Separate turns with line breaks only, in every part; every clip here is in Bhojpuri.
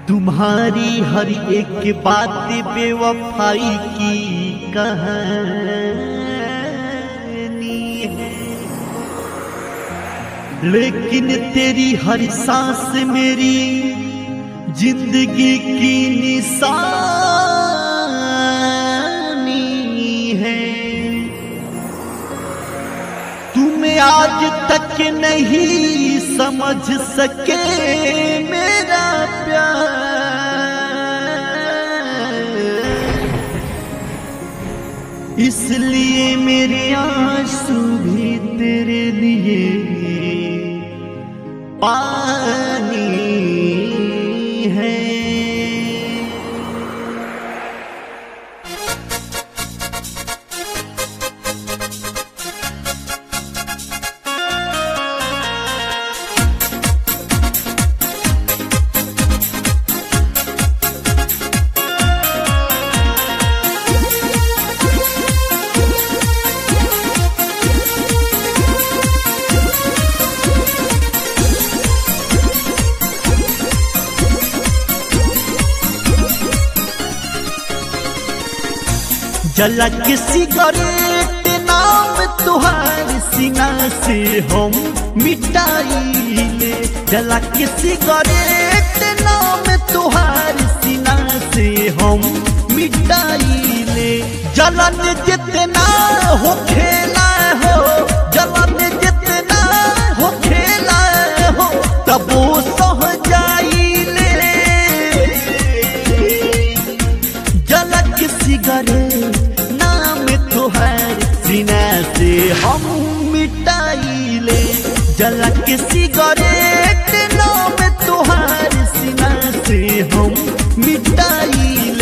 तुम्हारी हर एक बात बेवफाई की कहानी है लेकिन तेरी हर सांस मेरी जिंदगी की निशानी है तुम्हें आज तक नहीं समझ सके मेरा प्यार इसलिए मेरे आंसू भी तेरे लिए पानी है जलक सिगरेट नाम तुहार सीना से हम मिटाइले जलक सिगरेट नाम तुहार सीना से हम मिटाइले जलन जितना हो खेला हो जलन जितना हो खेला हो तब वो सह जाइले जलक सिगरेट नाम तुहार सीना से हम मिटाइले जलक सिगरेट नाम तुहार सीना से हम मिटाइले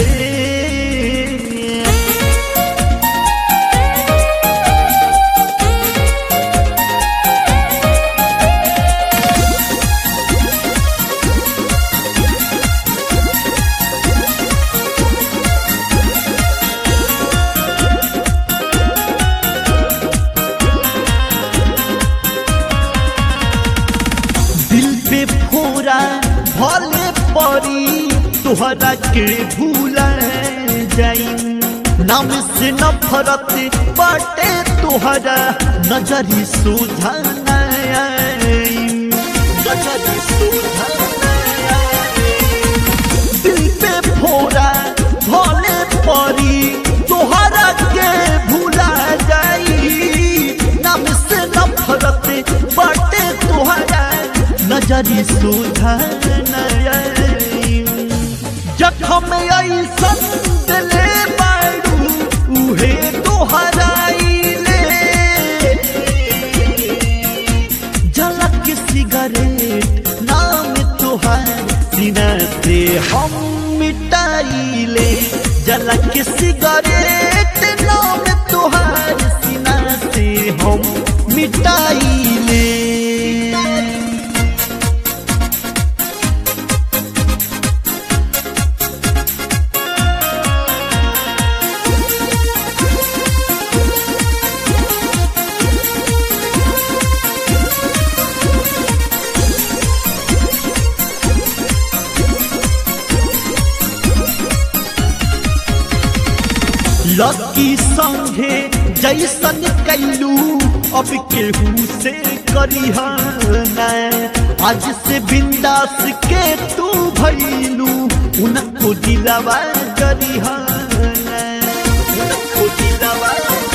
दिल पे फोरा भले परी तोहरा के भूला जाई नाम से नफरत बाटे तोहरा नजरी सुझा नजरी सुझा दिल पे फोरा भले परी तोहरा के भूला जाई नाम से नफरत बाटे तोहरा नजरी सुझा जखम ऐसन दिले बारू उहे तोहराइले झलक सिगरेट नाम तोहार सीना से हम मिटाइले झलक सिगरेट नाम तोहार सीना से हम मिटाइले लकी संगे जैसन कैलू अब केहू से करिहाना आज से बिंदास के तू भैलू उनको दिलवा करिहाना उनको दिलवा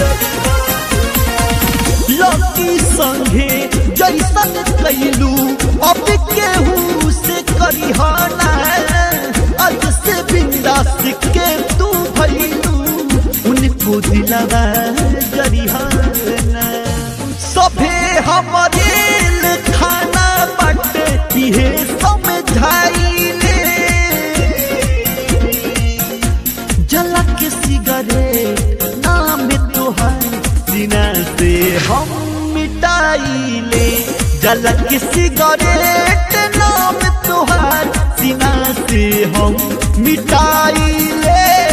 लकी संगे जैसन कैलू अब केहू से करिहाना आज से बिंदास के तू भैलू उनको दिलवा करिहाना सभे हमारे खाना बट इहे समझाइले जलक सिगरेट नाम तोहार सीना से हम मिटाइले जलक सिगरेट नाम तोहार सीना से हम मिटाइले